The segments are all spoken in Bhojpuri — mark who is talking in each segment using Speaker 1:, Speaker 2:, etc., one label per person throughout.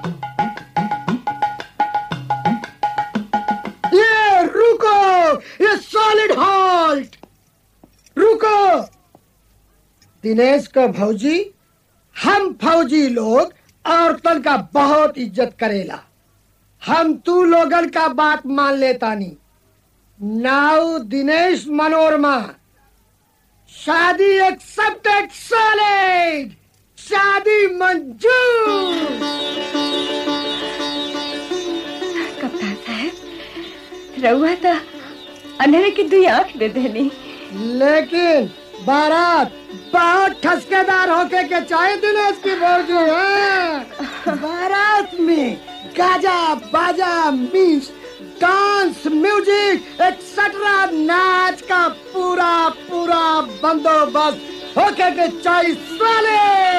Speaker 1: ये रुको ये सॉलिड हॉल्ट रुको दिनेश का भौजी हम फौजी लोग औरतन का बहुत इज्जत करेला हम तू लोगन का बात मान लेता नी नाउ दिनेश मनोरमा शादी एक्सेप्टेड सॉलिड शादी मंजूर
Speaker 2: कप्तान साहब रहुआ तो अंधेरे की दुई आंख दे देनी
Speaker 1: लेकिन बारात बहुत ठसकेदार होके के चाहे दिनेश की भौजी है बारात में गाजा बाजा मीन्स डांस म्यूजिक एक्सेट्रा नाच का पूरा पूरा बंदोबस्त होके के चाहिए साले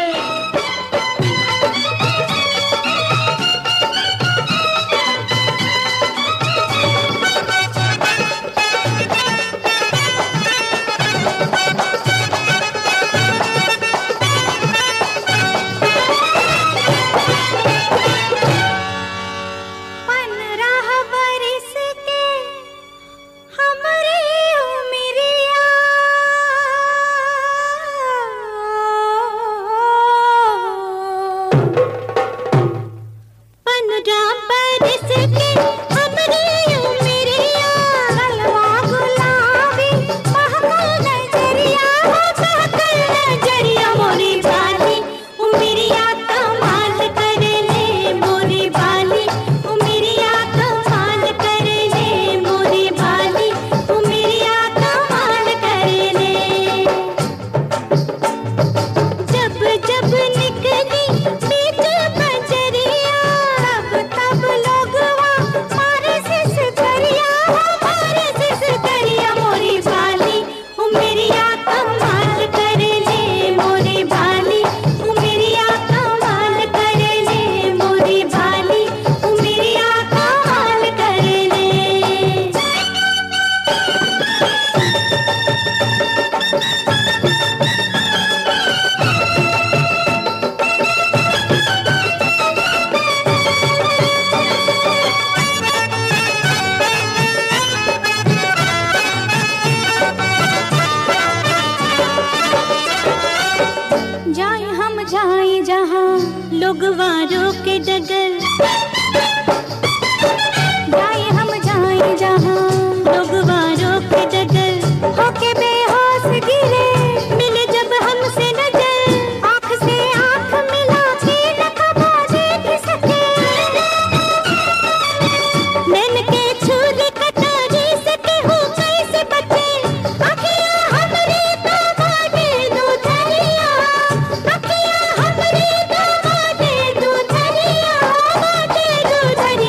Speaker 3: पंद्रह बरिस के हमरे उमरिया पंद्रह बरिस के हमरे उमरिया गलवा गुलाबी महकल नजरिया महकल नजरिया मोरी बाली उमरिया कमाल करे ले मोरी बाली उमरिया कमाल करे ले मोरी बाली उमरिया कमाल करे ले जब जब निकली बीच बजरिया तब तब लोगवा मारे सिस करिया मारे सिस करिया मोरी बाली उमरिया कमाल करे ले मोरी बाली उमरिया कमाल करे ले मोरी बाली उमरिया कमाल करे ले जाए हम जाए जहाँ लोग वारों के डगर जाए हम जाए जहाँ लोग वारों के डगर होके बेहोश गिरे मिले जब हमसे नजर आँख से आँख मिला के न खबा देख सके नैन के छुरी कटारी से केहू कैसे बचे अखियाँ हमरे तो बाटे दूधरिया अखियाँ हमरे तो बाटे दूधरिया बाटे दूधरिया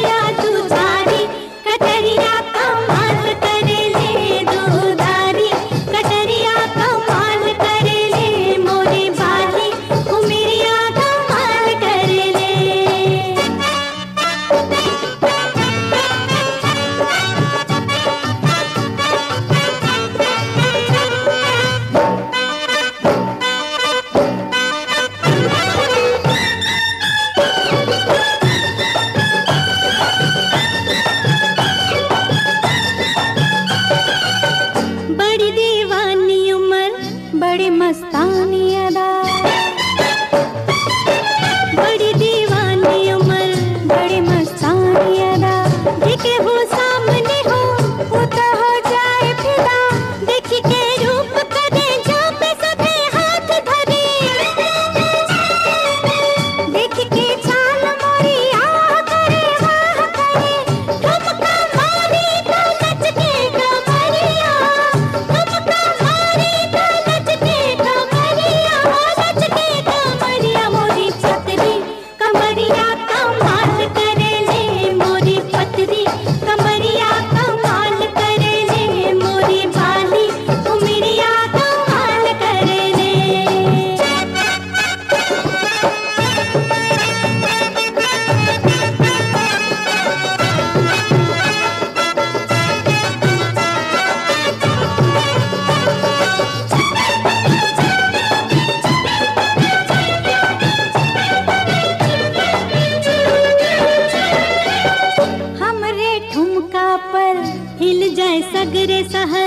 Speaker 3: सहर